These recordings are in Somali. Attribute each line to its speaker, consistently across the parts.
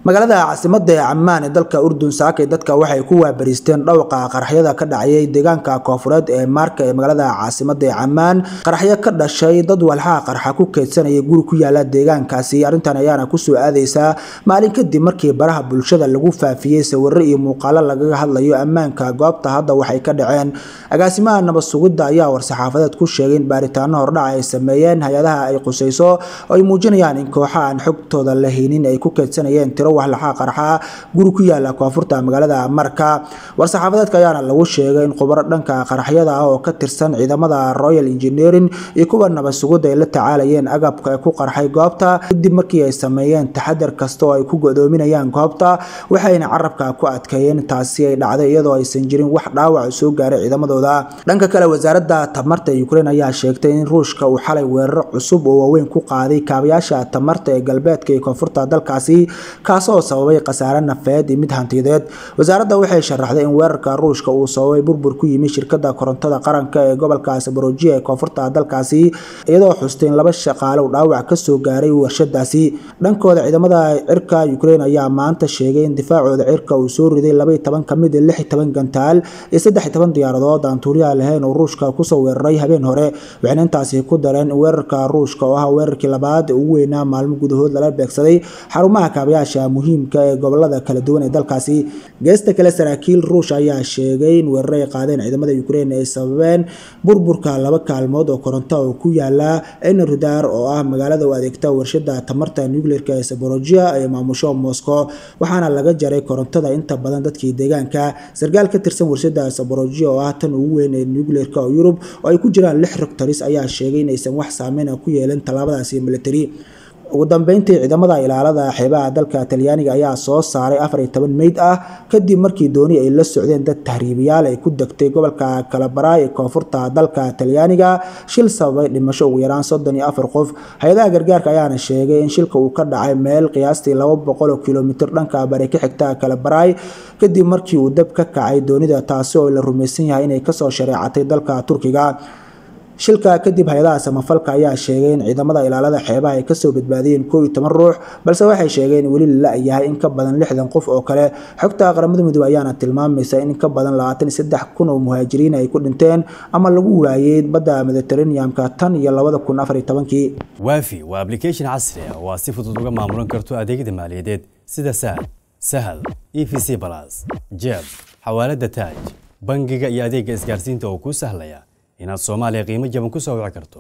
Speaker 1: magaalada caasimada ee camaan ee dalka urdun saakay dadka waxay ku waabariisteen dhowqa qaraxyada ka dhacayay deegaanka koofureed ee maarka ee magaalada caasimada ee camaan qaraxyo ka dhashay dad walxaha qarxa ku keydsanaya guri ku yaala deegaankaasi arrintan ayaana kusoo aadeysaa maalin kadib markii baraha bulshada lagu faafiyey sawiro iyo muuqaalo lagaga hadlayo ammaanka goobta hadda waxay ka dhaceen agaasimaha nabad sugidda ayaa war-saxaafadeed ku sheegay in baaritaano hordhac ay sameeyeen hay-adaha ay qusayso oo ay muujinayaan in kooxa aan xogtooda la haynin ay ku keydsanayeen tiro waxlaxaa qarxa guri ku yaala koonfurta magaalada marka war-saxaafadeedka ayaana lagu sheegay in khubaro dhanka qaraxyada ah oo ka tirsan ciidamada royal engineering iyo kuwa nabad sugidda ay la tacaalayeen agabka ku qarxay goobta kadib markii ay sameeyeen taxadar kasta oo ay ku godoominayaan goobta waxayna carabka ku adkeeyeen taasi ay dhacday iyadoo aysan jirin wax dhaawac soo gaaray ciidamadooda dhanka kale wasaaradda tamarta ukraine ayaa sheegtay in ruushka uu xalay weeraro cusub oo waaweyn ku qaaday kaabayaasha tamarta ee galbeedka iyo koonfurta dalkaasi kaasoo sababay khasaare nafeed iyo mid hantiyadeed wasaaradda waxay sharaxday in weerarka ruushka uu sababay burbur ku yimi shirkada korontada qaranka ee gobolka saborojiya ee koonfurta dalkaasi iyadoo xustay in laba shaqaale uu dhaawac kasoo gaaray warshadaasi dhankooda ciidamada cirka ukraine ayaa maanta sheegay in difaacooda cirka uu soo riday labaiy toban ka mid lix toban gantaal iyo saddex toban diyaaradood aan tuuriyaha lahayn oo ruushka kusoo weeraray habeen hore waxayna intaasi ku dareen in weerarka ruushka oo ah weerarkii labaad ugu weynaa maalmo gudahood lala beegsaday xarumaha kaabayaasha muhiimka ee gobolada kala duwan ee dalkaasi geesta kale saraakiil ruush ayaa sheegay in weerar ay qaadeen ciidamada ukraine ay sababeen burburka laba kaalmood oo koronto oo ku yaala enerudar oo ah magaalada u adeegta warshada tamarta nuclearka ee saborojia ee maamusho moscow waxaana laga jaray korontada inta badan dadkii deegaanka sarkaal ka tirsan warshada saborojia oo ah tan ugu weyn ee nuclearka oo yurub oo ay ku jiraan lix rogtaris ayaa sheegay inaysan wax saameyn ku yeelin tallaabadaasi military ugu dambeyntii ciidamada ilaalada xeebaha dalka talyaaniga ayaa soo saaray afar iyo toban meyd ah kadib markii dooni ay la socdeen dad tahriibayaal ay ku degtay gobolka kalabaraay ee koonfurta dalka talyaaniga shil sababay dhimasho ugu yaraan soddon iyo afar qof hay-adaha gargaarka ayaana sheegay in shilka uu ka dhacay meel qiyaastii laba boqol oo kilomitir dhanka bari ka xigta kalabaraay kadib markii uu dab ka kacay doonida taasi oo la rumaysan yahay inay kasoo shareecatay dalka turkiga shilka kadib hay-adaha samafalka ayaa sheegay in ciidamada ilaalada xeebaha ay kasoo badbaadiyeen koo iyo toban ruux balse waxay sheegeen in weli lala-yahay in ka badan lixdan qof oo kale xogta qaramada midoobe ayaana tilmaamaysa in ka badan labaatan iyo saddex kun oo muhaajiriin ay ku dhinteen ama lagu waayey badda mediteraneamka tan iyo labada kun afar iyo tobankii
Speaker 2: waafi waa application casri ah oo aad si fudud uga maamulan karto adeegyada maaliyadeed sida sahal sahal e v c balas jeeb xawaalada taaj bangiga iyo adeega isgaarsiinta oo kuu sahlaya inaad soomaaliya qiimo jaban ku soo wici karto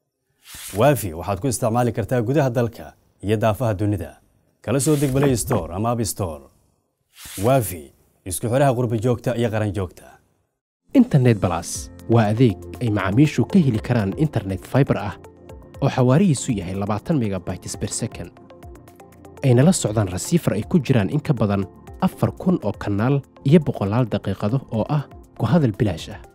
Speaker 2: waafi waxaad ku isticmaali kartaa gudaha dalka iyo daafaha dunida kala soo deg balay store ama ab store waafi isku xidhaha qurbi joogta iyo qaran joogta
Speaker 3: internet balas waa adeeg ay macaamiishu ka heli karaan internet fiber ah oo xawaarihiisu yahay labaatan megabytes ber second ayna la socdaan rasiifar ay ku jiraan in ka badan afar kun oo kanaal iyo boqolaal daqiiqado oo ah ku hadal bilaash ah